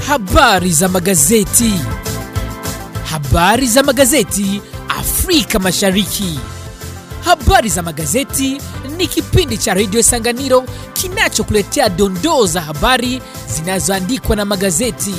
Habari za magazeti. Habari za magazeti Afrika Mashariki. Habari za magazeti ni kipindi cha redio Sanganiro kinachokuletea dondoo za habari zinazoandikwa na magazeti.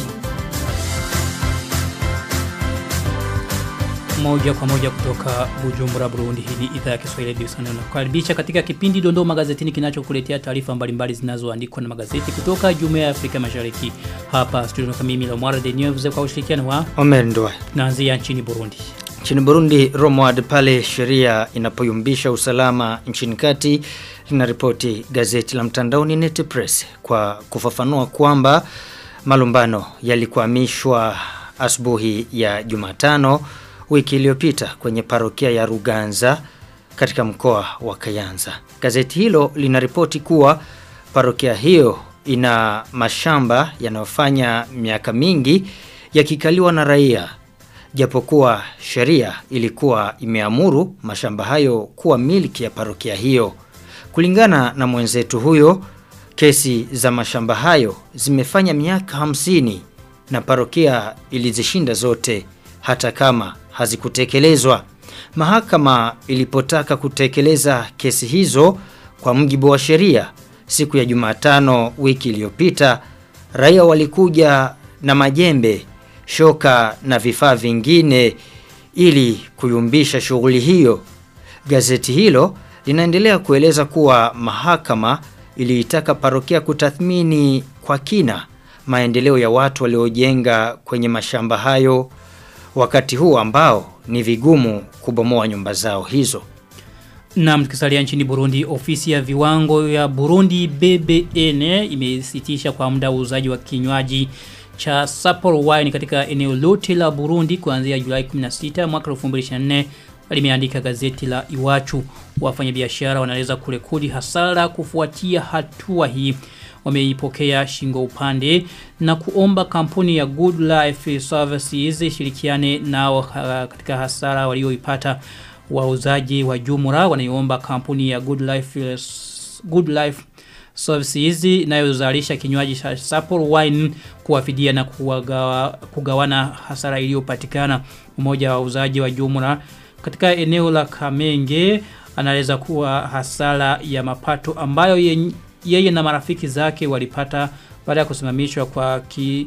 moja kwa moja kutoka Bujumbura Burundi. Hii ni idhaa ya Kiswahili Radio Sana. Nakukaribisha katika kipindi Dondoo Magazetini kinachokuletea taarifa mbalimbali zinazoandikwa na magazeti kutoka Jumuiya ya Afrika Mashariki. Hapa studio kama mimi Lamwara de News kwa ushirikiano wa Omer Ndoa. tunaanzia nchini Burundi. Nchini Burundi, Romwad pale sheria inapoyumbisha usalama nchini kati linaripoti gazeti la mtandaoni Net Press kwa kufafanua kwamba malumbano yalikwamishwa asubuhi ya Jumatano wiki iliyopita kwenye parokia ya Ruganza katika mkoa wa Kayanza. Gazeti hilo linaripoti kuwa parokia hiyo ina mashamba yanayofanya miaka mingi yakikaliwa na raia japokuwa sheria ilikuwa imeamuru mashamba hayo kuwa miliki ya parokia hiyo. Kulingana na mwenzetu huyo, kesi za mashamba hayo zimefanya miaka hamsini na parokia ilizishinda zote hata kama hazikutekelezwa. Mahakama ilipotaka kutekeleza kesi hizo kwa mjibu wa sheria siku ya Jumatano wiki iliyopita, raia walikuja na majembe, shoka na vifaa vingine ili kuyumbisha shughuli hiyo. Gazeti hilo linaendelea kueleza kuwa mahakama iliitaka parokia kutathmini kwa kina maendeleo ya watu waliojenga kwenye mashamba hayo wakati huu ambao ni vigumu kubomoa nyumba zao hizo. Na mtukisalia nchini Burundi, ofisi ya viwango ya Burundi BBN imesitisha kwa muda uuzaji wa kinywaji cha Sapporo wine katika eneo lote la Burundi kuanzia Julai 16 mwaka 2024 limeandika gazeti la Iwachu. Wafanyabiashara wanaweza kurekodi hasara kufuatia hatua hii. Wameipokea shingo upande na kuomba kampuni ya Good Life Services shirikiane nao katika hasara walioipata wauzaji wa jumla wanaiomba kampuni ya Good Life Good Life Services inayozalisha kinywaji cha Sapporo wine kuwafidia na kuwagawa, kugawana hasara iliyopatikana. Mmoja wa wauzaji wa jumla katika eneo la Kamenge anaeleza kuwa hasara ya mapato ambayo ye, yeye na marafiki zake walipata baada ya kusimamishwa kwa ki,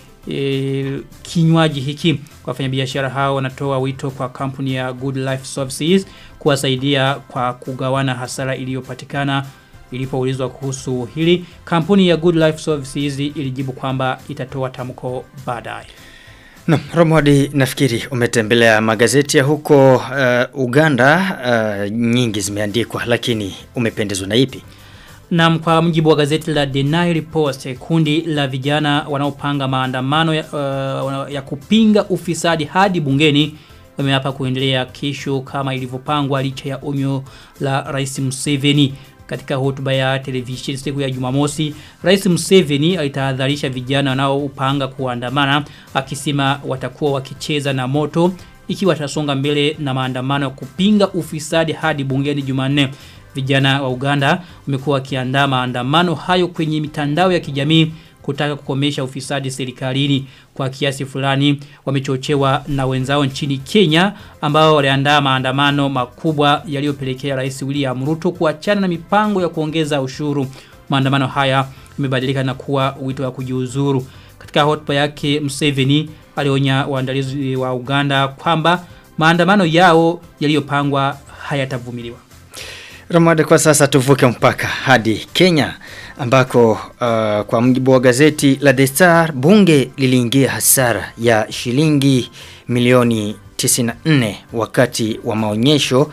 e, kinywaji hiki wafanyabiashara hao wanatoa wito kwa kampuni ya Good Life Services kuwasaidia kwa kugawana hasara iliyopatikana ilipoulizwa kuhusu hili kampuni ya Good Life Services ilijibu kwamba itatoa tamko baadaye Na Romwadi nafikiri umetembelea magazeti ya huko uh, Uganda uh, nyingi zimeandikwa lakini umependezwa na ipi? Na kwa mjibu wa gazeti la The Nile Post, kundi la vijana wanaopanga maandamano ya, uh, ya kupinga ufisadi hadi bungeni wameapa kuendelea kesho kama ilivyopangwa licha ya onyo la Rais Museveni. Katika hotuba ya televisheni siku ya Jumamosi, Rais Museveni alitahadharisha vijana wanaopanga kuandamana akisema watakuwa wakicheza na moto ikiwa watasonga mbele na maandamano ya kupinga ufisadi hadi bungeni Jumanne. Vijana wa Uganda wamekuwa wakiandaa maandamano hayo kwenye mitandao ya kijamii kutaka kukomesha ufisadi serikalini kwa kiasi fulani wamechochewa na wenzao nchini Kenya ambao waliandaa maandamano makubwa yaliyopelekea Rais William Ruto kuachana na mipango ya kuongeza ushuru. Maandamano haya yamebadilika na kuwa wito wa kujiuzuru. Katika hotuba yake Museveni alionya waandalizi wa Uganda kwamba maandamano yao yaliyopangwa hayatavumiliwa. Ramada kwa sasa tuvuke mpaka hadi Kenya ambako uh, kwa mjibu wa gazeti la The Star bunge liliingia hasara ya shilingi milioni 94 wakati wa maonyesho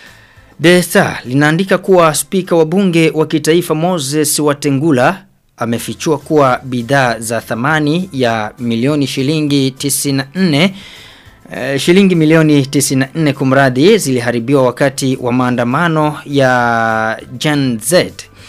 The Star linaandika kuwa spika wa bunge wa kitaifa Moses Watengula amefichua kuwa bidhaa za thamani ya milioni shilingi 94 Uh, shilingi milioni 94 kumradi ziliharibiwa wakati wa maandamano ya Gen Z.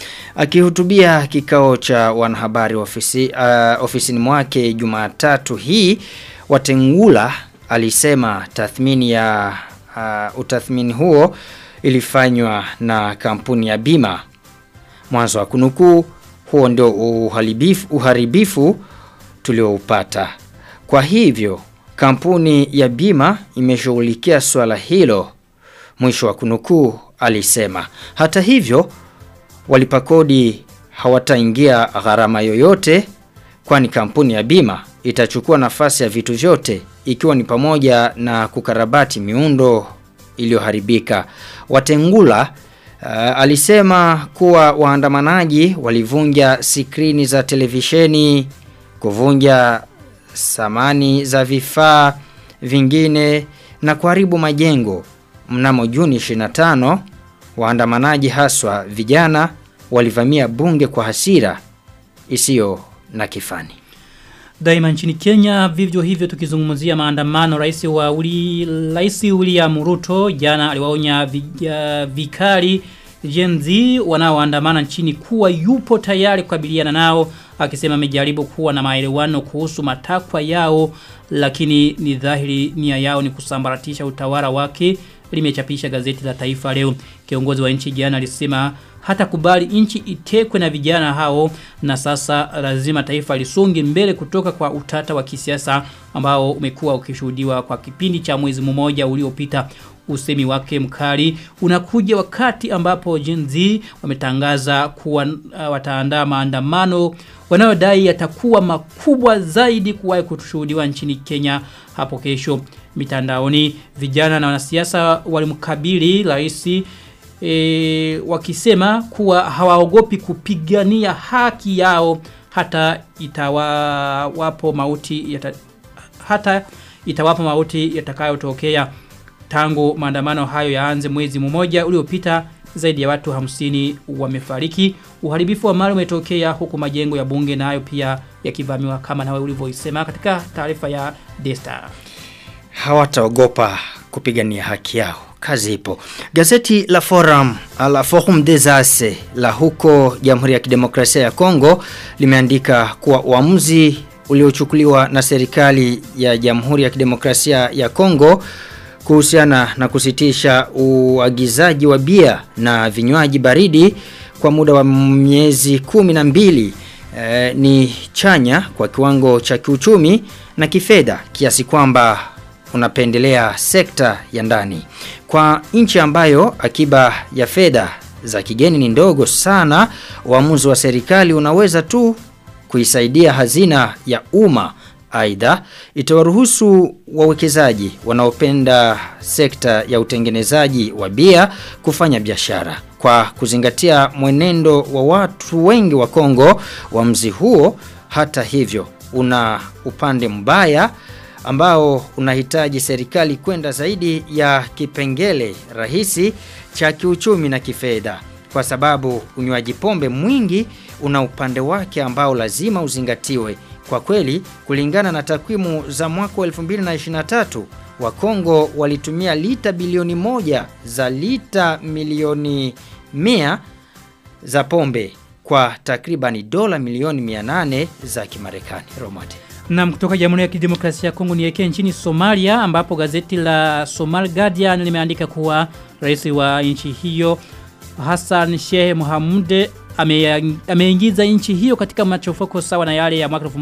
Akihutubia kikao cha wanahabari ofisi, uh, ofisini mwake Jumatatu hii Watengula alisema tathmini ya uh, utathmini huo ilifanywa na kampuni ya bima. Mwanzo wa kunukuu huo ndio uharibifu, uharibifu tulioupata. Kwa hivyo kampuni ya bima imeshughulikia swala hilo. Mwisho wa kunukuu alisema. Hata hivyo walipa kodi hawataingia gharama yoyote kwani kampuni ya bima itachukua nafasi ya vitu vyote ikiwa ni pamoja na kukarabati miundo iliyoharibika. Watengula uh, alisema kuwa waandamanaji walivunja skrini za televisheni, kuvunja samani za vifaa vingine na kuharibu majengo. Mnamo Juni 25 waandamanaji haswa vijana walivamia bunge kwa hasira isiyo na kifani. Daima nchini Kenya vivyo hivyo tukizungumzia maandamano rais wa uli, rais William Ruto jana aliwaonya vi- ya- vikali Gen Z wanaoandamana nchini kuwa yupo tayari kukabiliana nao akisema amejaribu kuwa na maelewano kuhusu matakwa yao lakini ni dhahiri nia yao ni kusambaratisha utawala wake limechapisha gazeti la Taifa leo kiongozi wa nchi jana alisema hata kubali nchi itekwe na vijana hao na sasa lazima taifa lisonge mbele kutoka kwa utata wa kisiasa ambao umekuwa ukishuhudiwa kwa kipindi cha mwezi mmoja uliopita usemi wake mkali unakuja wakati ambapo Gen Z wametangaza kuwa uh, wataandaa maandamano wanayodai yatakuwa makubwa zaidi kuwahi kushuhudiwa nchini Kenya hapo kesho mitandaoni vijana na wanasiasa walimkabili rais e, wakisema kuwa hawaogopi kupigania haki yao hata itawapo mauti yata, hata itawapo mauti yatakayotokea tangu maandamano hayo yaanze mwezi mmoja uliopita zaidi ya watu hamsini wamefariki uharibifu wa mali umetokea huku majengo ya bunge nayo pia yakivamiwa kama nawe ulivyoisema katika taarifa ya Desta hawataogopa kupigania haki yao kazi ipo gazeti la forum la forum des as la huko jamhuri ya kidemokrasia ya kongo limeandika kuwa uamuzi uliochukuliwa na serikali ya jamhuri ya kidemokrasia ya kongo kuhusiana na kusitisha uagizaji wa bia na vinywaji baridi kwa muda wa miezi kumi na mbili eh, ni chanya kwa kiwango cha kiuchumi na kifedha kiasi kwamba unapendelea sekta ya ndani. Kwa nchi ambayo akiba ya fedha za kigeni ni ndogo sana, uamuzi wa serikali unaweza tu kuisaidia hazina ya umma. Aidha, itawaruhusu wawekezaji wanaopenda sekta ya utengenezaji wa bia kufanya biashara. Kwa kuzingatia mwenendo wa watu wengi wa Kongo, uamuzi huo hata hivyo una upande mbaya ambao unahitaji serikali kwenda zaidi ya kipengele rahisi cha kiuchumi na kifedha kwa sababu unywaji pombe mwingi una upande wake ambao lazima uzingatiwe. Kwa kweli, kulingana na takwimu za mwaka wa 2023, wa Kongo walitumia lita bilioni moja za lita milioni mia za pombe kwa takribani dola milioni 800 za Kimarekani. Romate. Na kutoka Jamhuri ya Kidemokrasia ya Kongo nielekee nchini Somalia ambapo gazeti la Somal Guardian limeandika kuwa rais wa nchi hiyo Hassan Sheikh Mohamud ameingiza ame nchi hiyo katika machafuko sawa na yale ya mwaka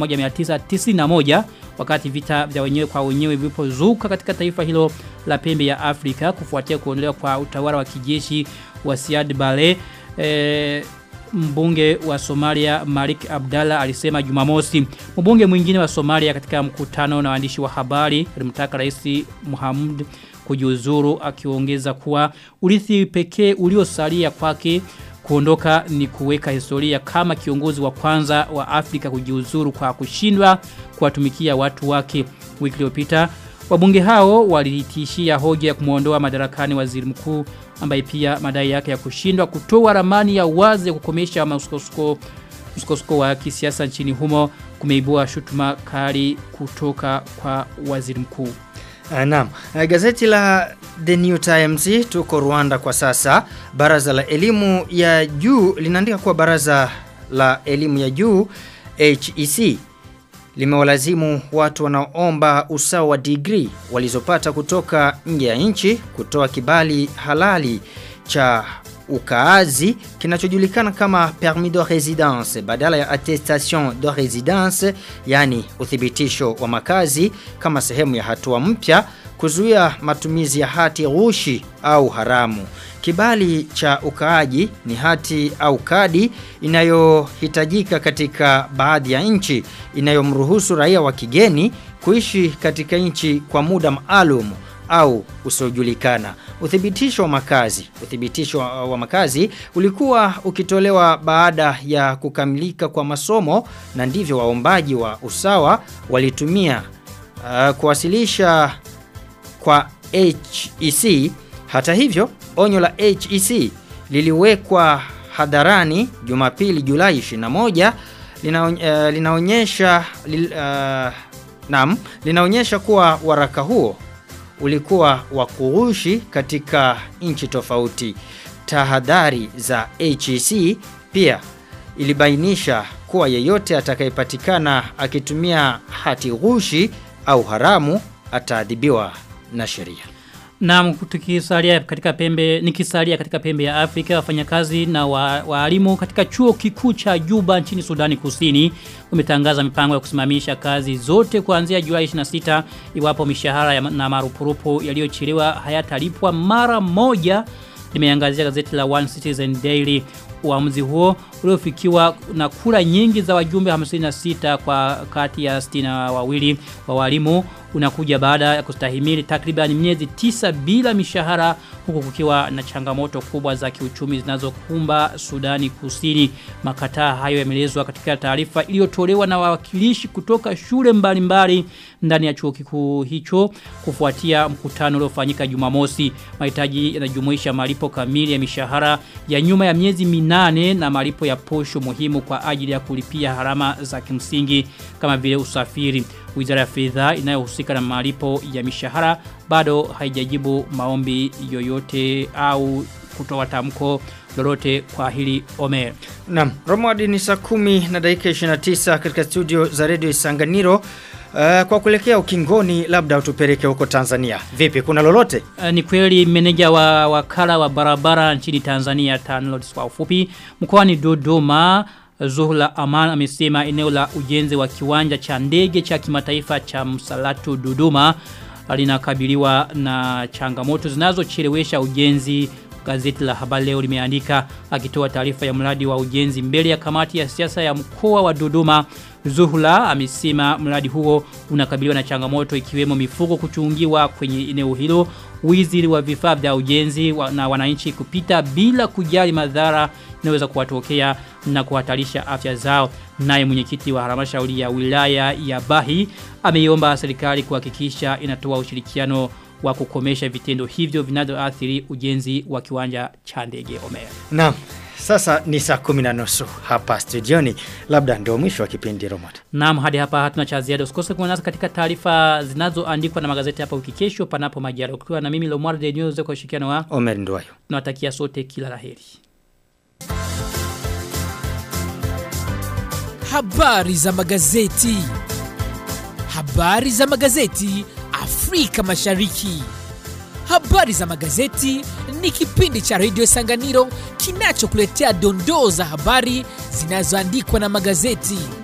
1991 wakati vita vya wenyewe kwa wenyewe vilipozuka katika taifa hilo la pembe ya Afrika kufuatia kuondolewa kwa utawala wa kijeshi wa Siad Barre e, mbunge wa Somalia Malik Abdallah alisema Jumamosi. Mbunge mwingine wa Somalia katika mkutano na waandishi wa habari alimtaka Rais Muhammad kujiuzuru akiongeza kuwa urithi pekee uliosalia kwake kuondoka ni kuweka historia kama kiongozi wa kwanza wa Afrika kujiuzuru kwa kushindwa kuwatumikia watu wake wiki iliyopita Wabunge hao walitishia hoja ya kumuondoa madarakani waziri mkuu ambaye pia madai yake ya kushindwa kutoa ramani ya wazi ya kukomesha msukosuko msukosuko wa kisiasa nchini humo kumeibua shutuma kali kutoka kwa waziri mkuu. Naam, gazeti la The New Times tuko Rwanda kwa sasa. Baraza la elimu ya juu linaandika kuwa baraza la elimu ya juu HEC limewalazimu watu wanaoomba usawa wa degree walizopata kutoka nje ya nchi kutoa kibali halali cha ukaazi kinachojulikana kama permis de residence badala ya attestation de residence yani uthibitisho wa makazi kama sehemu ya hatua mpya kuzuia matumizi ya hati ghushi au haramu. Kibali cha ukaaji ni hati au kadi inayohitajika katika baadhi ya nchi inayomruhusu raia wa kigeni kuishi katika nchi kwa muda maalum au usiojulikana. Uthibitisho wa makazi, uthibitisho wa, wa makazi ulikuwa ukitolewa baada ya kukamilika kwa masomo na ndivyo waombaji wa usawa walitumia uh, kuwasilisha kwa HEC. Hata hivyo, onyo la HEC liliwekwa hadharani Jumapili Julai 21 linaony, uh, linaonyesha li, uh, nam linaonyesha kuwa waraka huo ulikuwa wa kughushi katika nchi tofauti. Tahadhari za HEC pia ilibainisha kuwa yeyote atakayepatikana akitumia hati ghushi au haramu ataadhibiwa na sheria. Na tukisalia katika pembe nikisalia katika pembe ya Afrika wafanyakazi na waalimu wa katika chuo kikuu cha Juba nchini Sudani Kusini wametangaza mipango ya kusimamisha kazi zote kuanzia Julai 26 iwapo mishahara ya, na marupurupu yaliyochelewa hayatalipwa mara moja limeangazia gazeti la One Citizen Daily uamuzi huo uliofikiwa na kura nyingi za wajumbe 56 kwa kati ya 60 wawili wa walimu unakuja baada ya kustahimili takriban miezi tisa bila mishahara huku kukiwa na changamoto kubwa za kiuchumi zinazokumba Sudani Kusini. Makataa hayo yamelezwa katika taarifa iliyotolewa na wawakilishi kutoka shule mbalimbali ndani ya chuo kikuu hicho kufuatia mkutano uliofanyika Jumamosi. Mahitaji yanajumuisha malipo kamili ya mishahara ya nyuma ya miezi minane na malipo ya posho muhimu kwa ajili ya kulipia harama za kimsingi kama vile usafiri. Wizara ya fedha inayohusika na malipo ya mishahara bado haijajibu maombi yoyote au kutoa tamko lolote kwa hili Omer. Naam, Romwadi ni saa kumi na dakika 29 katika studio za Radio Isanganiro. Uh, kwa kuelekea ukingoni labda utupeleke huko Tanzania. Vipi kuna lolote? Uh, ni kweli meneja wa wakala wa barabara nchini Tanzania TANROADS kwa ufupi mkoani Dodoma Zuhla Aman amesema eneo la ujenzi wa kiwanja cha ndege cha kimataifa cha Msalatu Dodoma linakabiliwa na changamoto zinazochelewesha ujenzi gazeti la habari leo limeandika akitoa taarifa ya mradi wa ujenzi mbele ya kamati ya siasa ya mkoa wa Dodoma Zuhula amesema mradi huo unakabiliwa na changamoto ikiwemo mifugo kuchungiwa kwenye eneo hilo wizi wa vifaa vya ujenzi wa, na wananchi kupita bila kujali madhara inaweza kuwatokea na kuhatarisha afya zao naye mwenyekiti wa halmashauri ya wilaya ya Bahi ameiomba serikali kuhakikisha inatoa ushirikiano wa kukomesha vitendo hivyo vinavyoathiri ujenzi wa kiwanja cha ndege Omer. Naam. Sasa ni saa kumi na nusu hapa studioni. Labda ndio mwisho wa kipindi Romad. Naam hadi hapa hatuna cha ziada. Usikose kuwa nasi katika taarifa zinazoandikwa na magazeti hapa wiki kesho panapo majaliwa. Ukiwa na mimi Lomar de News kwa ushirikiano wa Omer Ndwayo. Tunawatakia sote kila laheri. Habari za magazeti. Habari za magazeti Afrika Mashariki. Habari za magazeti ni kipindi cha Radio Sanganiro kinachokuletea dondoo za habari zinazoandikwa na magazeti.